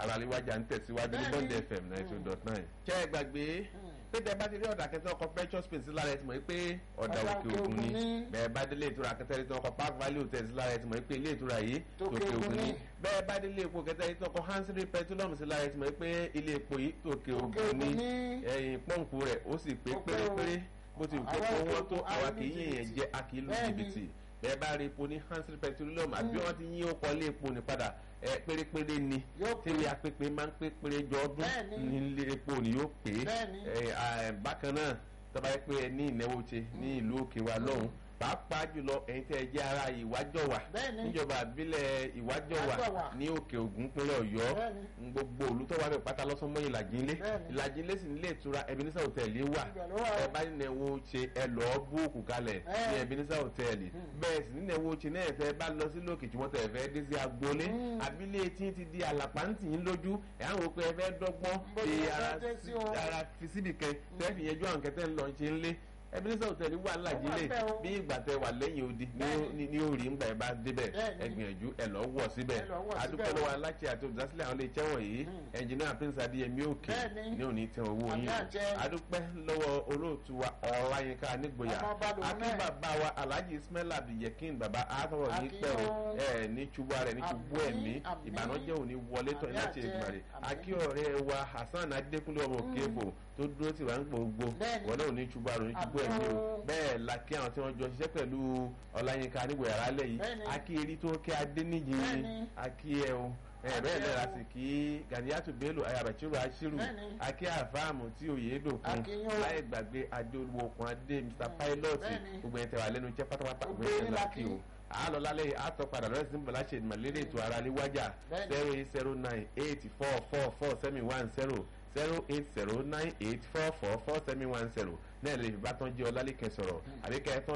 ara léwájà ń tẹ̀síwájú ní bond fm ninety two dot nine. ṣé ẹ gbàgbé pé tẹ bá ti rí ọ̀dà kẹtẹ́ ọkọ̀ precious space lára ẹ ti mọ̀ pé ọ̀dà òkè òkun ni bẹ́ẹ̀ bá délé ìtura kẹtẹ́ rí tí ọkọ̀ park valley hotel lára ẹ ti mọ̀ pé ilé ìtura yìí tòkè òkun ni bẹ́ẹ̀ bá délé epo kẹtẹ́ rí tí ọkọ̀ hansiri petroleum sí lára ẹ ti mọ̀ pé ilé epo yìí tòkè òkun ni ẹ̀yìn pọ́ǹpù rẹ̀ ó sì pé pérépéré bó ti wù kó wọ́n tó àwa kì í yẹ̀yẹ̀ jẹ́ a kì í lu jìbìtì bẹ́ẹ̀ bá rí epo ní hansiri petroleum àbí wọ́n ti yín ó kọ́ ilé epo ní padà ẹ pérépéré ni tíri apépé máa ń pé péré jọ ọdún nílé epo ni yóò pé ẹ bákan náà tọ́ba yẹ pé ẹ ní ìnáwó ṣe ní ìlú òkè wa lọ́hùn pàápàá jùlọ ẹ̀yin tẹ́ ẹ jẹ́ ara ìwájọwà níjọba àbílẹ̀ ìwájọwà ní òkè ògùn pínlẹ̀ ọ̀yọ́ gbogbo olùtọ́wà bẹ̀ pátá lọ́sán mọ́ ìlàjínlé ìlàjínlé sì nílé ìtura Ebenezer hòtẹ́ẹ̀lì wà ẹ bá nínú ẹ̀wọ̀ ṣe ẹ lọ́ọ́ búùkù kalẹ̀ ní Ebenezer hòtẹ́ẹ̀lì bẹ́ẹ̀ sì nínú ẹ̀wọ̀ ṣe náà fẹ́ bá lọ sí lókè tí wọ́n tẹ̀ fẹ́ dé sí agboolé àbílẹ̀ tí ti di àlàpàǹtì yín lójú ẹ̀ àwọn òpin ẹ fẹ́ dọ́gbọ́n fi ara fi síbì kan tẹ́ fi yẹjú àwọn kẹtẹ́ ńlọ ṣe ńlé Ebenezer hotel wà lájílẹ̀ bí ìgbà tẹ wà lẹ́yìn odi ní orí ńgbà ẹ bá débẹ̀ ẹ gbìyànjú ẹ lọ wọ̀ síbẹ̀ adúpẹ́ lọ́wọ́ aláṣẹ àti olùdásílẹ̀ àwọn iléeṣẹ́ wọ̀nyí ẹnjìnìá prince adéyẹmí òkè ní òní tẹ owó yín adúpẹ́ lọ́wọ́ olóòtú wa ọláyínká nígboyà akínbàbá wa alhaji ismail abdulyekin baba àtọwọ̀ ní pẹ́ o ẹ ní ṣubú rẹ̀ ní ṣubú ẹ̀mí ìbànújẹ́ òní wọlé tọ́ iná ṣe ìgbìmọ̀ rẹ̀ akí ọ̀rẹ́ wa hasan adékúnlé ọmọ òkèèbò tó dúró tì wá ń gbogbo wọn náà ní ṣubú àrùn ní ṣubú ẹ̀mí o bẹ́ẹ̀ la kí àwọn tí wọ́n jọ ṣiṣẹ́ pẹ̀lú ọláyínká nígbò yàrá lẹ̀ yìí akí erí tó kẹ́ adéníjì ni akí ẹ o bẹ́ẹ̀ lẹ́la sì kí ganiyatu bello ayabachiru ashiru akí àfáàmù tí òye dòkun láì gbàgbé adéolúwo okun adé mr pilot gbogbo ẹ̀ tẹ̀wá lẹ́nu jẹ́ pátápátá gbogbo ẹ̀ tẹ̀wá kí o àlọ́ lálẹ́ àtọ́ padà lọ́sí ní bọ̀lá ṣe ìmọ̀lẹ́rẹ́ ètò ara níwájà zero eight zero nine eight four four four seven one zero zero eight zero nine eight four four four seven one zero náà lè fi bá tán jẹ́ ọlálẹ́kẹ̀ sọ̀rọ̀ àbíkẹ́ tán